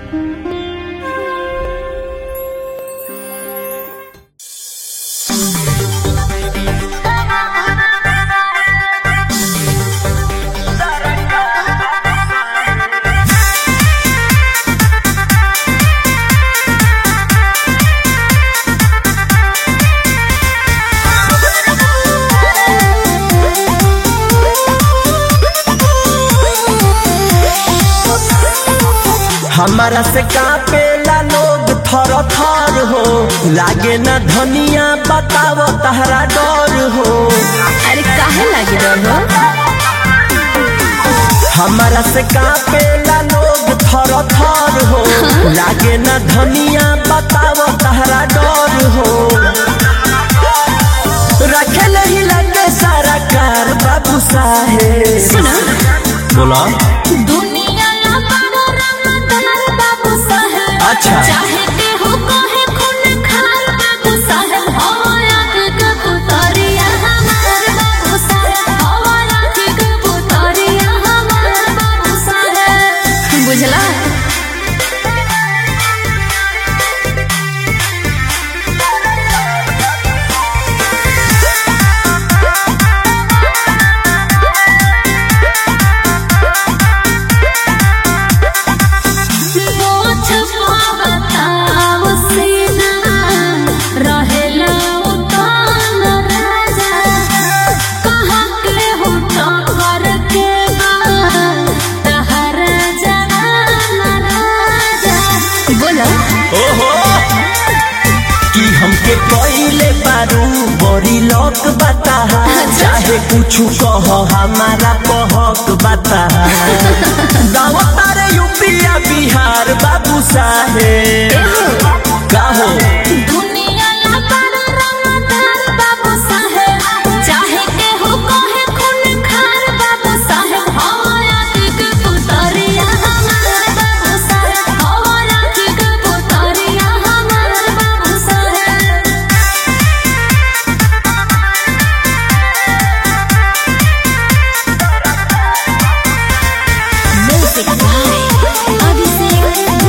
हमारा से कापेला लोग थर थर हो लागे ना धनिया बतावो तहरा डर हो अरे काहे लागी डर हो हमारा से कापेला लोग थर थर हो लागे ना धनिया बतावो तहरा डर हो रखे ही लगे सारा कार बाबू साहेब सुनो बोला दुनिया ना बड़ो रंगदार बाबू साहेब अच्छा। चाहे के हो कहे खून खार बाबू साहेब हो आँख के पुतरिया हमार बाबू साहेब हो आँख के पुतरिया हमार बाबू साहेब बुझला मोछ पावताव सीना रहेला उतान राजा कहाँ के हो टक्कर के बा तहरा जवान राजा बोलो ओहो कि हमके कइले बारू बड़ी लोक बता चाहे कुछ कह हमारा कहक बता गाँव तारे यूपिया बिहार बाबू साहेब कहो दुनिया ला बड़ा रंगदार बाबू साहेब चाहे के हो कहे खून खार बाबू साहेब हो आँख के पुतरिया हमार बाबू साहेब हो आँख के पुतरिया हमार बाबू साहेब Music by Abhishek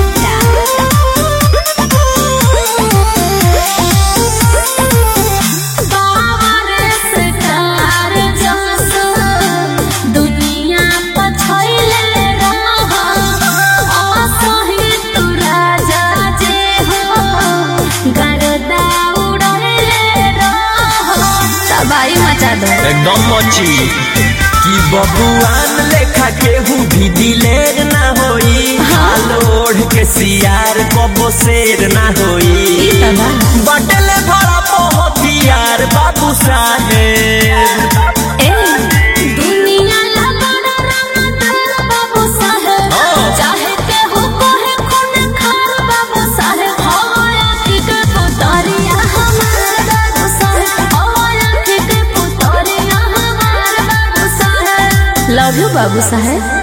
बावर से कार जसो दुनिया पछैले रह असही तू राजा जे हो गरदा उड़ले रह तबाही मचा दो एकदम मची कि बबुआन लेखा केहू भी दिलेर ना होई हाल ओढ़ के सियार कबो शेर ना होई बटले भरा बहुत यार बाबू साहेब ए दुनिया ला बड़ा रंगदार बाबू साहेब हाँ। चाहे के हो कहे खून खार बाबू साहेब हो आँख के पुतरिया हमार बाबू साहेब हो आँख के पुतरिया हमार बाबू साहेब लव यू बाबू साहेब